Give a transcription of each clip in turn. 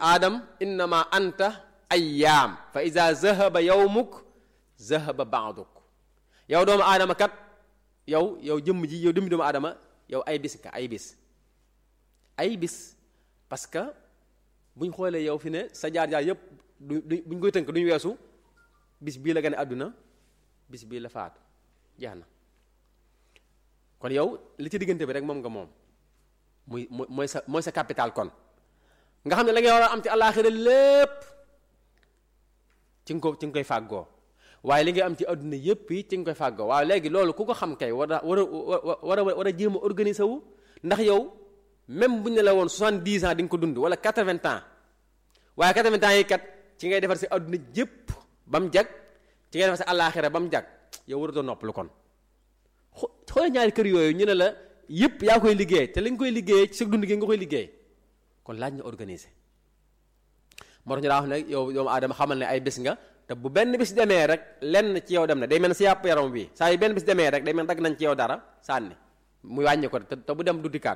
aadam innama anta ayyaam fa ida zahaba yawmuk zahaba baaduk yow doomu aadama kat yow yow jëmm ji yow jëmmi doomu aadama yow ay bis ka ay bis ay bis parce que buñ xoolee yow fi ne sa jaar-jaar yépp du du buñ koy tënk duñ weesu bis bii la gane àdduna bis bii la faatu jeex na kon yow li ci diggante bi rek moom nga moom muy mooy sa mooy sa capital kon nga xam ne la ngay war a am ci àllaaxira lépp ci nga ko ci nga koy fàggoo waaye li ngay am ci àdduna yépp yi ci nga koy fàggoo waaye léegi loolu ku ko xam kay war a war a war a war a jéem a organiser wu ndax yow même bu ñu ne la woon soixante-dix ans di nga ko dund wala quatre-vingts ans waaye quatre-vingts ans yi kat ci ngay defar si àdduna jépp ba mu jag ci ngay defar si àllaaxira ba mu jag yow waratoo noppalu kon xoolal ñaari kër yooyu ñu ne la yépp yaa koy liggéey te li nga koy liggéey ci sa dund gi nga koy liggéey kon laaj na organiser moo tax ñu daa wax ne yow doomu aadama xamal ne ay bés nga te bu benn bis demee rek lenn ci yow dem na day mel ne si yàpp yaram bi saa yu benn bis demee rek day mel dagg nañ ci yow dara sànni muy wàññi ko te bu dem du dikkaat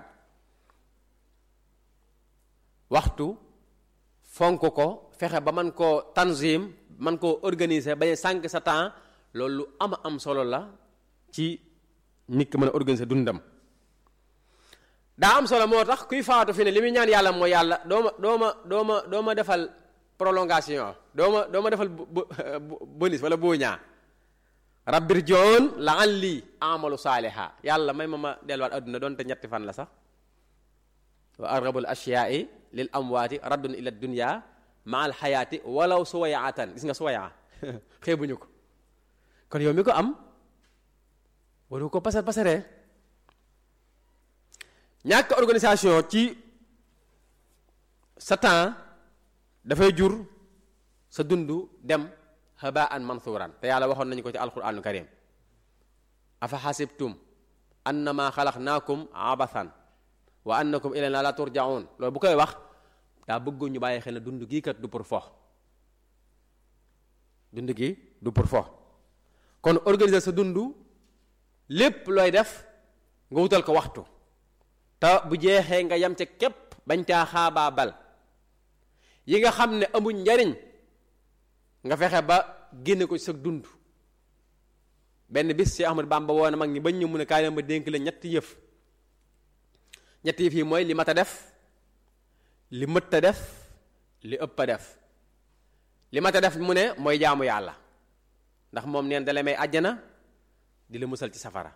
waxtu fonk ko fexe ba man koo tanzim man koo organiser bañ sànq sa temps loolu lu ama am solo la ci nit ki mën a organiser dundam daa am solo moo tax kuy faatu fi ne li muy ñaan yàlla mooy yàlla dooma dooma dooma dooma defal prolongation dooma dooma defal bonus wala boo ñaa rabbir joon la an lii amalu saaliha yàlla may ma ma delluwaat adduna doonte ñetti fan la sax wa argabul ashyaa'i lil amwaati raddun ila dunya ma al xayaati walaw suwayaatan gis nga suwayaa xeebuñu ko kon yow mi ko am waru ko pasar pasaree ñàkk organisation ci sa temps dafay jur sa dund dem habaan mansuuran te yàlla waxoon nañu ko ci alquraanul karim afa xasibtum annama xalaqnaakum abathan wa annakum ilayna la turjaun loolu bu koy wax daa bëggoon ñu bàyyi xel ne dund gii kat du pour fo dund gi du pour fo kon organiser sa dund lépp looy def nga wutal ko waxtu te bu jeexee nga yam ca képp bañ caa xaabaa bal yi nga xam ne amuñ njariñ nga fexe ba génne ko ci sa dund benn bis si Ahmad Bamba woon mag ñi bañ ñu mun a kaay ma dénk la ñetti yëf ñetti yëf yi mooy li mat a def li mët a def li ëpp a def li mat a def mu ne mooy jaamu yàlla ndax moom neen dala may àjjana di la musal ci safara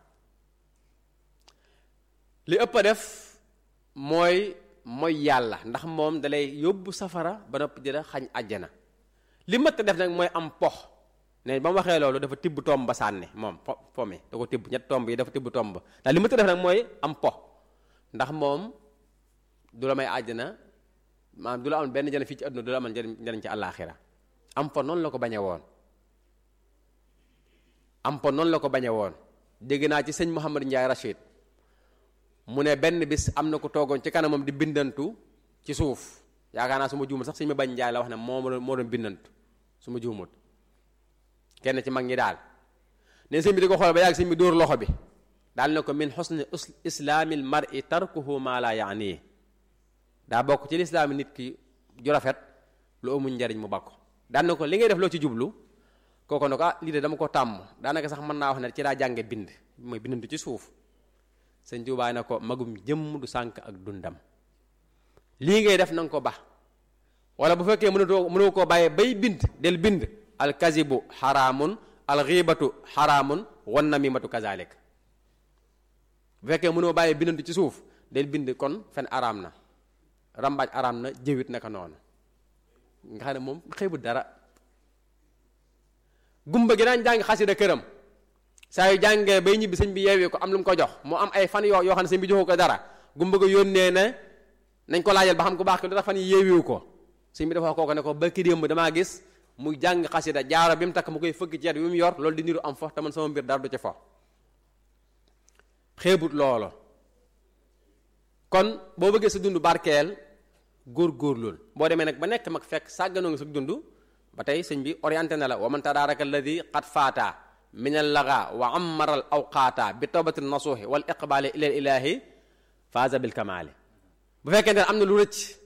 li ëpp a def mooy mooy yàlla ndax moom dalay yóbbu safara ba noppi di la xañ àjjana li mët a def nag mooy am pox ne ba mu waxee loolu dafa tibb tomb ba sànni moom po po mi da ko tibb ñett tomb yi dafa tibb tomb ndax li mët a def nag mooy am pox ndax moom du la may àjjana maanaam du la amal benn njëriñ fii ci àdduna du la amal njëriñ njëriñ ci àllaaxira am po noonu la ko bañe woon am po noonu la ko bañe woon dégg naa ci sëñ Mouhamad Ndiaye Rachid mu ne benn bis am na ko toogoon ci kanamam di bindantu ci suuf yaakaar naa su ma juumut sax sëñ ma bañ Ndiaye la wax ne moo moo doon bindantu su ma juumut kenn ci mag ñi daal ne sëñ bi di ko xool ba yàgg sëñ bi dóor loxo bi daal ne ko min xusni islaamil mar'i tarkuhu ma la yaani daa bokk ci lislaami nit ki ju rafet lu amuñ njariñ mu bakko daan na ko li ngay def loo ci jublu kooko ne ko ah lii de dama ko tàmm daanaka sax mën naa wax ne ci laa jànge bind mooy bindantu ci suuf sëñ Tuubaa ne ko magum jëmm du sànk ak dundam lii ngay def na nga ko ba wala bu fekkee mënatoo mënoo koo bàyyee bay bind del bind al kazibu xaraamun al xiibatu xaraamun wan namimatu kazalik bu fekkee mënoo bàyyee bindantu ci suuf del bind kon fen araam na rambaaj araam na jëwit naka noonu nga xam ne moom xeebu dara gumba gi daan jàng xasida këram saa yu jàngee bay ñibbi sëñ bi yeewee ko am lu mu ko jox mu am ay fan yoo yoo xam ne sëñ bi joxu ko dara gumba ga yónnee ne nañ ko laajal ba xam ku baax ki lu tax fan yi yeewiwu ko sëñ bi dafa wax kooko ne ko ba ki démb damaa gis muy jàng xasida jaaro bi mu takk mu koy fëgg ceet bi mu yor loolu di niru am fo te man sama mbir dara du ci fo xeebut loolo kon boo bëggee sa dund barkeel góor-góorlul boo demee nag ba nekk mag fekk sàgganoo nga sa dund ba tey sëñ bi orienté na la wa man tadaraka alladi qad faata min al laga wa ammara al awqaata bi tawbati nasuuhi wal iqbaali ila ilahi faaza bil kamaali bu fekkente ne am na lu rëcc